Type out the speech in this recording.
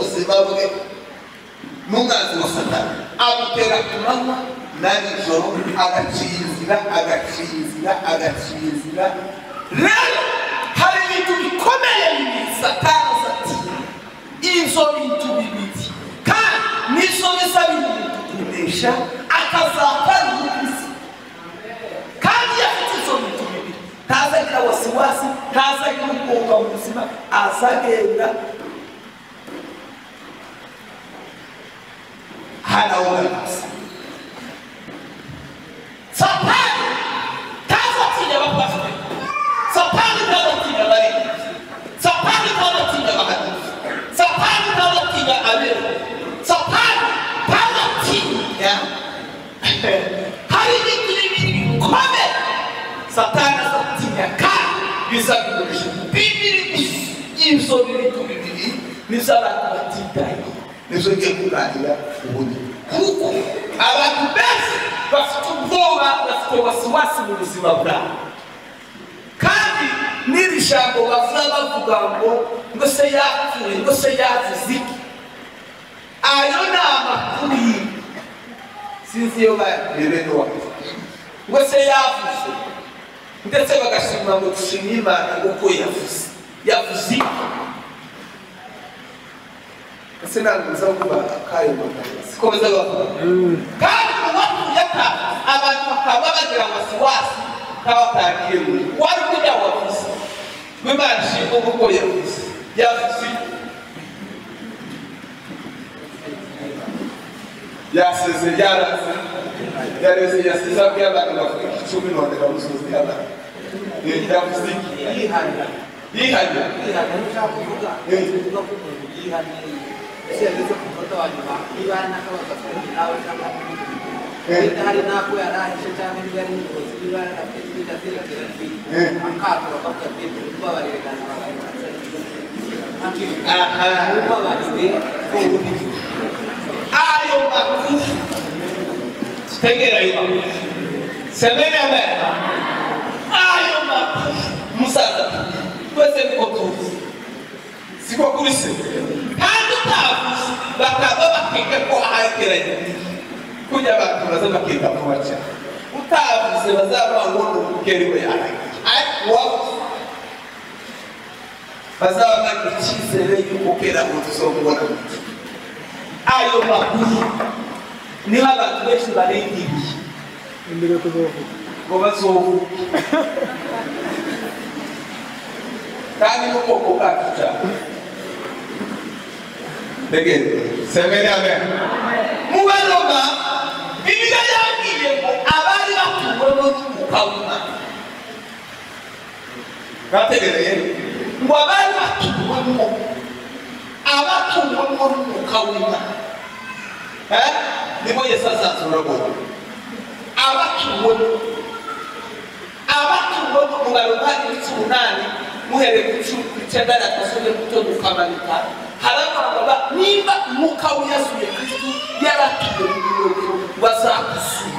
zimbabwe mu mwanzi wa satani amutera ku manywa na nijoro agacinzira agacinzira agacinzira rero hari ibintu bikomeye bibiri satani satira ibyo bintu bibiri kandi nibyo bisaba kugurisha akazapfana n'isi kandi iyo afite ibyo bintu bibiri ntazagira wasiwasi ntazagira ubwoba mu buzima azagenda hanaogaragaza satani ntazatinya abapasiteri satani ntazatinya abarinzi satani ntazatinya abahanuzi satani ntazatinya abera satani ntazatinya hari ibintu bibiri bikomeye satani azatinya kandi bizagurisha bibiri gusa ibyo bintu bibiri nizo abantu batitayeho nizo ngiye kuganira ubundi kuko abantu benshi bafite ubwoba bafite wasiwasi mu buzima bwabo kandi n'iri jambo bavuga bavuga ngo ngo se yapfuye ngo se yavuze iki ayo ni amakuru y'ibi sinzi iyo barebera uwawe ngo se yavuze ndetse bagashima ngo dushimye imana uko yavuze yavuze iki ese ntabwo uza kuba akayo magambo sikomeza bavuga kandi uwapfuye ata abantu bakaba bagira wasiwasi nk'abatangiye muri wari kujya wavuze ngo imana ishimwe kuko yavuze yavuze yasize yaraze yareze yasize abwiye abantu bavuga iki icumi none bamusozi abantu yavuze iki yihanya yihanya yihanya ntushaka kuvuga uvuga ko umuntu yihaniye ese yageze ku munota wa nyuma niba hari n'akabazo afite nawe cyangwa wenda hari n'ako yari ahishe cyangwa niba ari n'ubuyobozi niba yari afite ibindi ateragira akato bakavuga ati tubabarire kandi aha tubabarire ko ubundi ayo makuru tegera ayo makuru semeni amena ayo makuru musaza twese niko tuzi siko kuri se kandi utavuze bakaza bakiga ko ahageranye kujya abantu baza bakiga ko bacya utavuze bazaba ngo ni umukeri we yarangiye ariko uwavuze bazaba bari icyizere y'umukera ngo tuzobona mu gihe ayo makuru niho abantu benshi barengeriye imbere kuzovuga ngo bazobuke kandi n'ubwoko bwacu cyane tegeze semeni amen mubanoga bibiliya yabwiye ngo abari batuwemo n'umwuka w'imana bategereye ngo abari batuwemo abatuwemo n'umwuka w'imana Eh? niho yesu azazura abantu abatuwemo abatuwe umubare wa ibice umunani muhereye ku cumi ku icyenda na gasore muto tukamanika harabangaga nimba umwuka w'iyasuye kristu yaratuye mu birori bazagusura